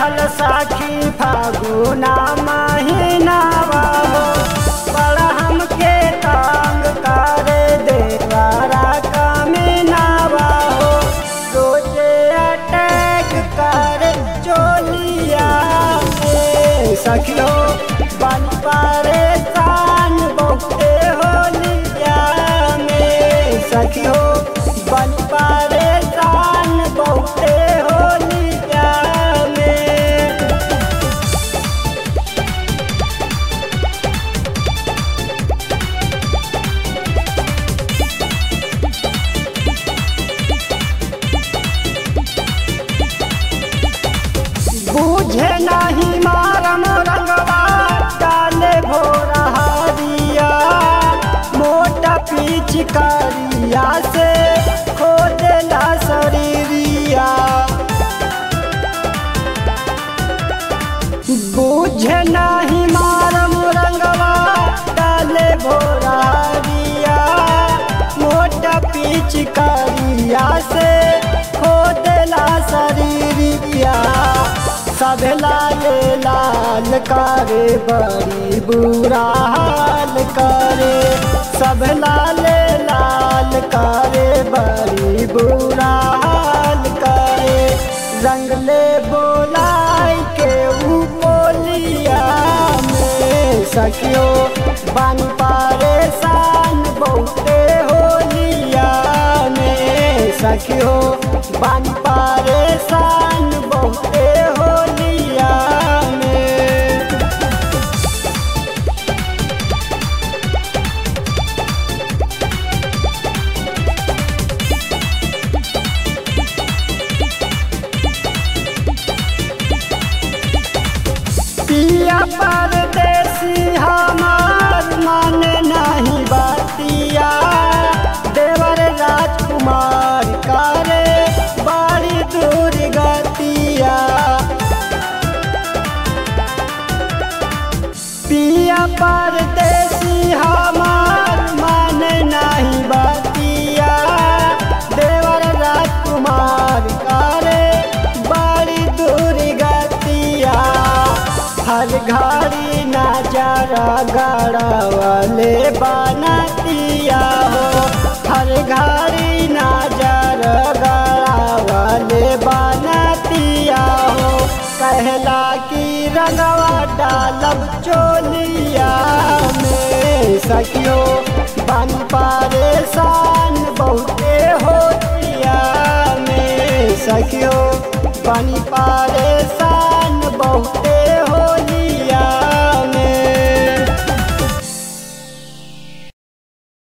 चढ़ल साखी फागुना महीना बाबो बड़ा हमके तंग करे देवारा कमीना बाबो रोजे अटैक करे चोलिया में सखियो बन परेशान बहुते होलिया में सखियो बन परेशान बहुते होलिया में बूझे नहीं मारम रंगवा डाले भोरा हरिया मोटा पिचकारिया से खोदेला शरीरिया बूझे नहीं मारम रंगवा डाले भोरा हरिया मोटा पिचकारिया से खोदेला शरीरिया सब लाल लाल करे बड़ी बुरा हाल करे सब लाल लाल करे बड़ी बुरा हाल करे रंग ले बोलाई के ऊ बोलिया में सखियो बन परेशान बहुते होलिया में सखियो बन परेशान बहुते होलिया में पिया परदेसी हमार माने नहीं बातिया देवर राजकुमार करे बड़ी दूर गतिया पिया परदेसी हमार माने नहीं बातिया देवर राजकुमार करे बड़ी दूर गतिया हर घड़ी नजरा गड़वले बनतिया हो हर घड़ी नजर गड़वले बनतिया हो कहला कि रंगवा डालब चोलिया में सखियो बन परेशान बहुते होतिया में सखियो बन परेशान बहुते होलिया